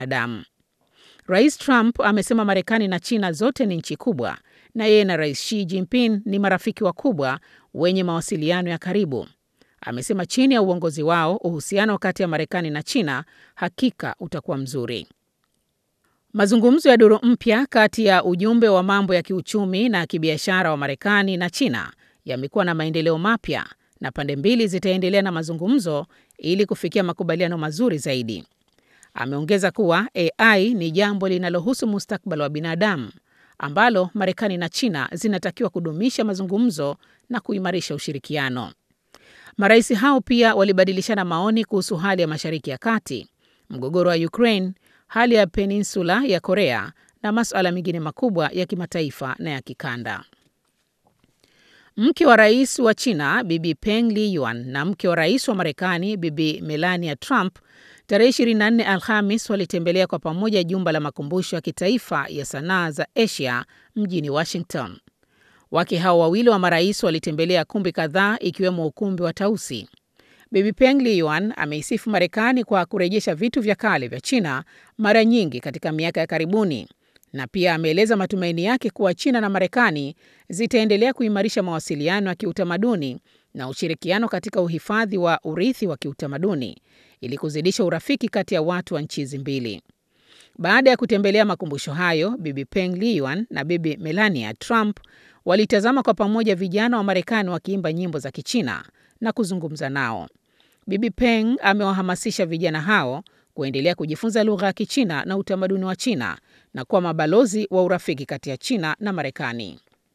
binadamu. Rais Trump amesema Marekani na China zote ni nchi kubwa na yeye na Rais Xi Jinping ni marafiki wakubwa wenye mawasiliano ya karibu. Amesema chini ya uongozi wao uhusiano kati ya Marekani na China hakika utakuwa mzuri. Mazungumzo ya duru mpya kati ya ujumbe wa mambo ya kiuchumi na kibiashara wa Marekani na China yamekuwa na maendeleo mapya na pande mbili zitaendelea na mazungumzo ili kufikia makubaliano mazuri zaidi. Ameongeza kuwa AI ni jambo linalohusu mustakabali wa binadamu ambalo Marekani na China zinatakiwa kudumisha mazungumzo na kuimarisha ushirikiano. Marais hao pia walibadilishana maoni kuhusu hali ya Mashariki ya Kati, mgogoro wa Ukraine, hali ya peninsula ya Korea na masuala mengine makubwa ya kimataifa na ya kikanda. Mke wa rais wa China Bibi Peng Liyuan na mke wa rais wa Marekani Bibi Melania Trump tarehe 24 Alhamis walitembelea kwa pamoja jumba la makumbusho ya kitaifa ya sanaa za Asia mjini Washington. Wake hao wawili wa marais walitembelea kumbi kadhaa ikiwemo ukumbi wa Tausi. Bibi Peng Liyuan ameisifu Marekani kwa kurejesha vitu vya kale vya China mara nyingi katika miaka ya karibuni na pia ameeleza matumaini yake kuwa China na Marekani zitaendelea kuimarisha mawasiliano ya kiutamaduni na ushirikiano katika uhifadhi wa urithi wa kiutamaduni ili kuzidisha urafiki kati ya watu wa nchi hizi mbili. Baada ya kutembelea makumbusho hayo, Bibi Peng Liyuan na Bibi Melania Trump walitazama kwa pamoja vijana wa Marekani wakiimba nyimbo za Kichina na kuzungumza nao. Bibi Peng amewahamasisha vijana hao kuendelea kujifunza lugha ya Kichina na utamaduni wa China na kuwa mabalozi wa urafiki kati ya China na Marekani.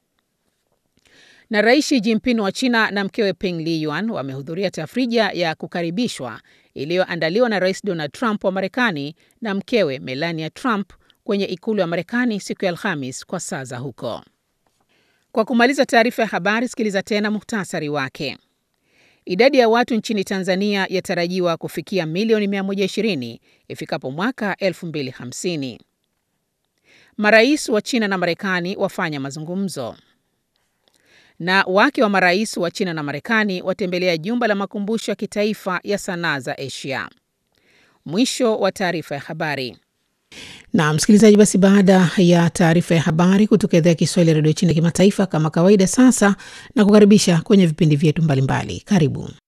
Na Rais Xi Jinping wa China na mkewe Peng Liyuan wamehudhuria tafrija ya kukaribishwa iliyoandaliwa na Rais Donald Trump wa Marekani na mkewe Melania Trump kwenye ikulu ya Marekani siku ya Alhamis kwa saa za huko. Kwa kumaliza taarifa ya habari, sikiliza tena muhtasari wake. Idadi ya watu nchini Tanzania yatarajiwa kufikia milioni 120 ifikapo mwaka 2050. Marais wa China na Marekani wafanya mazungumzo. Na wake wa marais wa China na Marekani watembelea jumba la makumbusho ya kitaifa ya sanaa za Asia. Mwisho wa taarifa ya habari. Na msikilizaji, basi baada ya taarifa ya habari kutoka idhaa ya Kiswahili ya redio China kimataifa, kama kawaida, sasa na kukaribisha kwenye vipindi vyetu mbalimbali. Karibu.